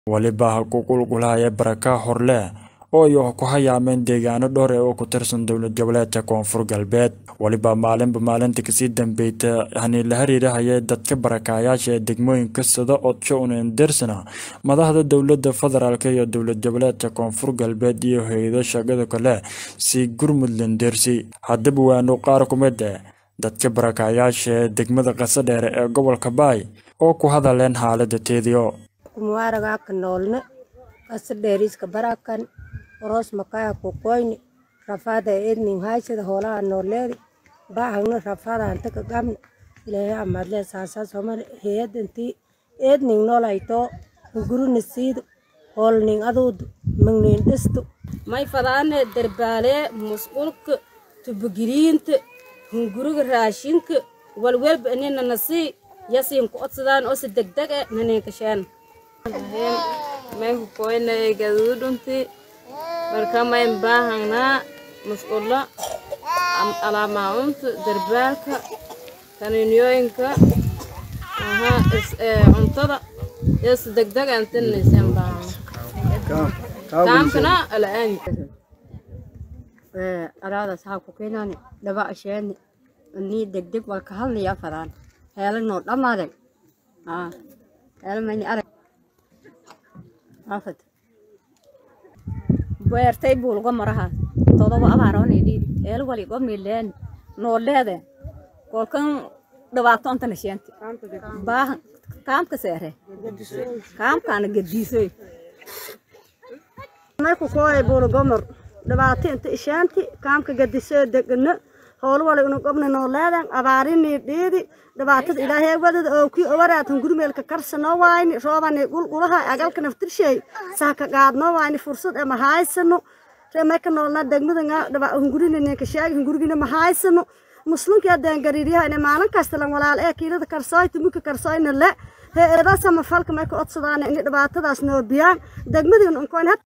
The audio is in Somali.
weliba ha ku qulqulaya baraka horleh oo ay ku hayaameen deegaano dhowr ee oo ku tirsan dowlad goboleedka koonfur galbeed weliba maalinba maalinta kasii dambeyta hani la xiriirahaya dadka barakaayaasha ee degmooyinka sida odsho unendersana madaxda dowlada federaalk iyo dowlad goboleedka koonfur galbeed iyo hay-ado shaqada kale si gurmudland dersi haddaba waanu qaar kumid eh dadka barakaayaasha ee degmada qasadheere ee gobolka baay oo ku hadaleen xaalada teediyo kumwaragaka noolne qasadheeriska barakan oros makaya kukoyni rafada edning haysada hoolaha nooleedi baahagna rafada antaka gamna ilaahay amadle saasa somali heyadanti edning noolayto hunguruna siido hoolning aduudu magnin dhisto may fadaane darbaale musqulka tubagiriinta hunguriga raashinka walwelba inina nasii yasiin ku odsadaan oo si degdeg e naninkasheen may kukoynay gadudunti marka mayn baahangnaa musqulo alaamaacunta darbaalka kaniiniyooyinka cuntada iyo si degdeg antinaysan baahana kaamkana ala'aan araada saxaa ku keenaani dhaba asheeni nii degdeg wal ka hadlaya fadaan heela noo dhamaaday heela mayni arag afad beertay buulga marahaas todoba abaaroonidhiidi eel waligo mileen nooleede kolkan dhibaato ontana sheenti baahan kaamka seere kaamkaana gadiisoy marku kooy buulgomor dhibaato inta ishaanti kaamka gadisoo degano howl wala inu gobna nooleedan abaarinii dhiidi dhibaatada ilaahay wadada oo kii waraatan gurmeelka karsanoo waayni roobani gulgulaha agalka naftirshay saaka qaadnoo waayni fursad ee mahaysano reemeka noolna degmada hungurinanka sheegi hungurigina mahaysano muslimka adaan gariiryaha ina maalin kasta lan walaal ee kiilada karsooy tumika karsooyna le he eedaasama falka may ka odsadaan ini dhibaatadaas noo biyaan degmadii unkoyn